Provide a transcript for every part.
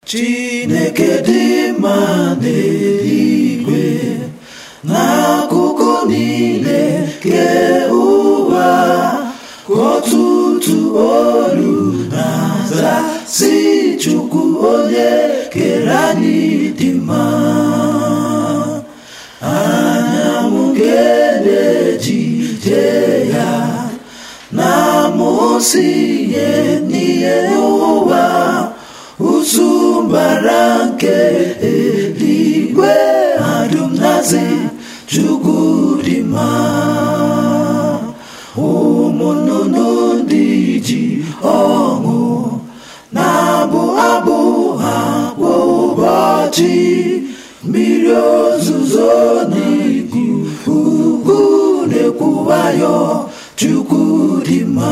Chineke dị mma n'eluigwe n'akụkụ niile nke ụwa ka ọtụtụ olu na-aza si Chukwu onye kere anyị dị mma anyanwụ nke na-ejije ya na-amụsị ihe n'ihe ụwa ụsụmbara nke eluigwe adụm nazi Chukwu dị mma ụmụ nnụnụ ndị ji ọṅụ na-abụ abụ ha kwa ụbọchị mmiri ozuzo n'igwu ugwu na-ekwuwayọ Chukwu dị mma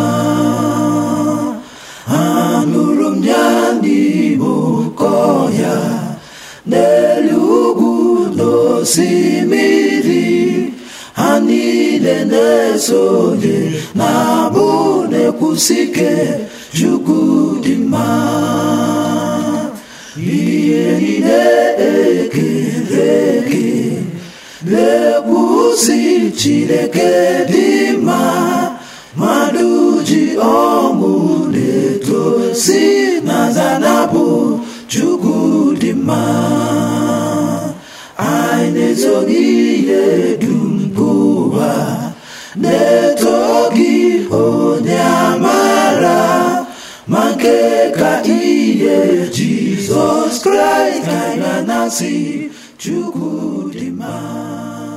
anụrụ m ya n'ime ụkọ ya n'elu ugwu n'osimiri ha niile na-esonye na-abụ na-ekwusike Chukwu dị mma ihe niile ekere eke na-ekwusi Chineke dị mma mmadụ ji ọṅụ na-etosi na zanabụ Chukwu dị mma anyị na-ezoghị ihe dum nke ụwa na-eto gị onye amara ma nke ka ihe Jizọs Kraịst ka anyị na-asị Chukwu dị mma